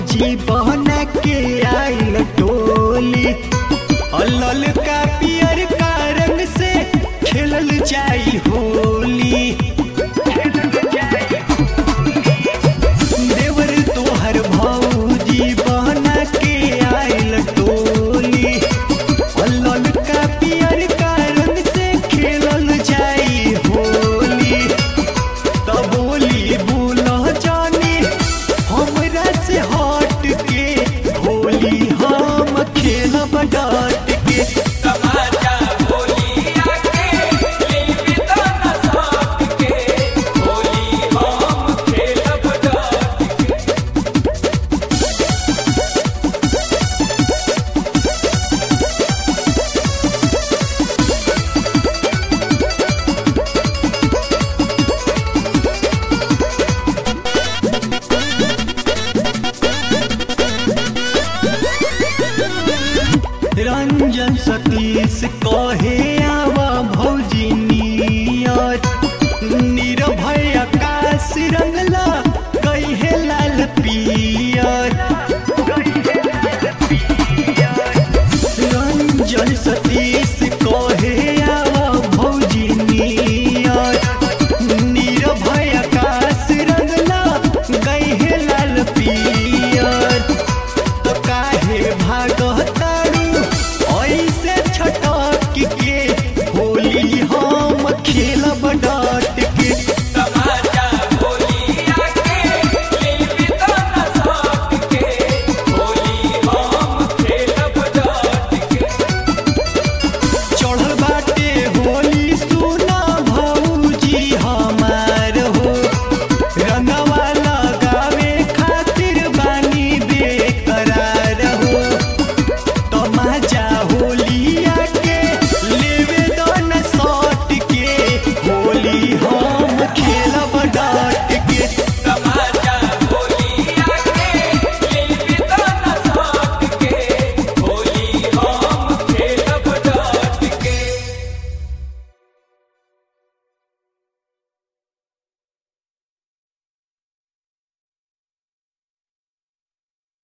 भौजी बहना के आइल टोली अलल का पियर का रंग से खेलल जाई होली देवर तोहर भौजी बहना के आइल टोली अलल का पियर का रंग से खेलल जाई होली तब बोली बोला जाने हमरा से हट के होली हम खेलब डाट के तमाचा होली आके लीबी तो न साथ के होली हम खेलब डाट के रंजन सतीश कहे आवा भौजी नियत निर्भय आकाश रंगला कहे लाल पियर रंजन सतीश कहे